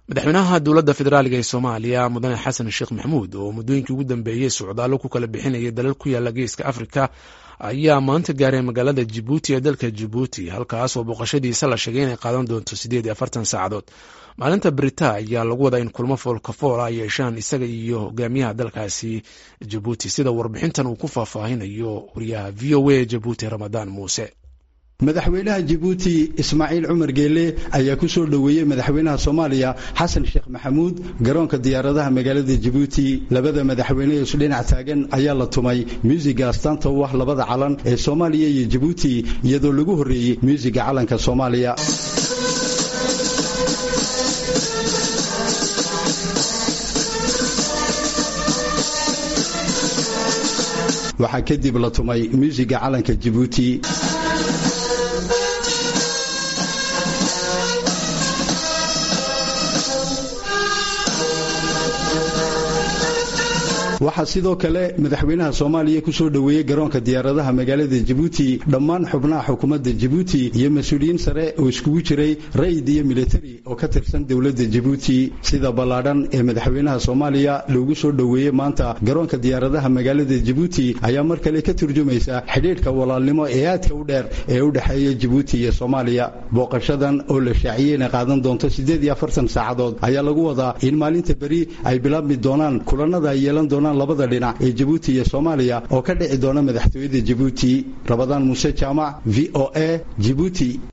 madaxweynaha dowladda federaaliga ee soomaaliya mudane xasan sheekh maxamuud oo muddooyinkii ugu dambeeyey socdaallo ku kala bixinayay dalal ku yaala geeska afrika ayaa maanta gaaray magaalada jibuuti ee dalka jibuuti halkaas oo booqashadiisa la sheegay inay qaadan doonto siddeed iyo afartan saacadood maalinta brita ayaa lagu wadaa in kulmo foolkafool ay yeeshaan isaga iyo hogaamiyaha dalkaasi jibuuti sida warbixintan uu ku faahfaahinayo wariyaha v o a jibuuti ramadaan muuse madaxweynaha jibuuti ismaaciil cumar geele ayaa ku soo dhoweeyey madaxweynaha soomaaliya xasan sheekh maxamuud garoonka diyaaradaha magaalada jibuuti labada madaxweyne ee isdhinac taagan ayaa la tumay muusiga astaanta u ah labada calan ee soomaaliya iyo jibuuti iyadoo lagu horreeyey muusiga calanka soomaaliya waxaa kadib la tumay muusiga calanka jibuuti waxaa sidoo kale madaxweynaha soomaaliya ku soo dhoweeyey garoonka diyaaradaha magaalada jibuuti dhammaan xubnaha xukuumadda jibuuti iyo mas-uuliyiin sare oo iskugu jiray ra'yid iyo militari oo ka tirsan dowladda jibuuti sida ballaadhan ee madaxweynaha soomaaliya loogu soo dhoweeyey maanta garoonka diyaaradaha magaalada jibuuti ayaa mar kale ka turjumaysa xidhiidhka walaalnimo ee aadka u dheer ee u dhexeeya jibuuti iyo soomaaliya booqashadan oo la shaaciyey inay qaadan doonto siddeed iyo afartan saacadood ayaa lagu wadaa in maalinta beri ay bilaabmi doonaan kulanada ay yeelan doonaan labada dhinac ee jibuuti iyo soomaaliya oo ka dhici doona madaxtooyada jibuuti rabadaan muuse jaamac v o a jibuuti